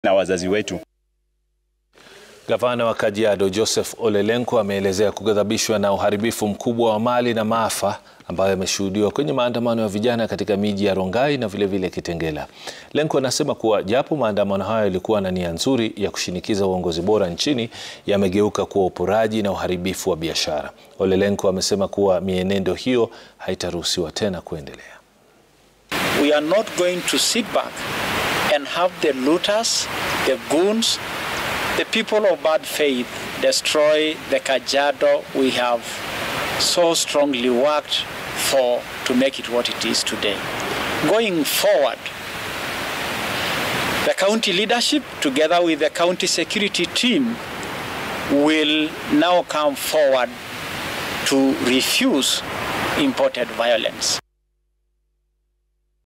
na wazazi wetu. Gavana wa Kajiado Joseph Ole Lenku ameelezea kughadhabishwa na uharibifu mkubwa wa mali na maafa ambayo yameshuhudiwa kwenye maandamano ya vijana katika miji ya Rongai na vilevile vile Kitengela. Lenku anasema kuwa japo maandamano hayo yalikuwa na nia nzuri ya kushinikiza uongozi bora nchini, yamegeuka kuwa uporaji na uharibifu wa biashara. Ole Lenku amesema kuwa mienendo hiyo haitaruhusiwa tena kuendelea. We are not going to sit back and have the looters, the goons, the people of bad faith destroy the Kajiado we have so strongly worked for to make it what it is today. Going forward, the county leadership together with the county security team will now come forward to refuse imported violence.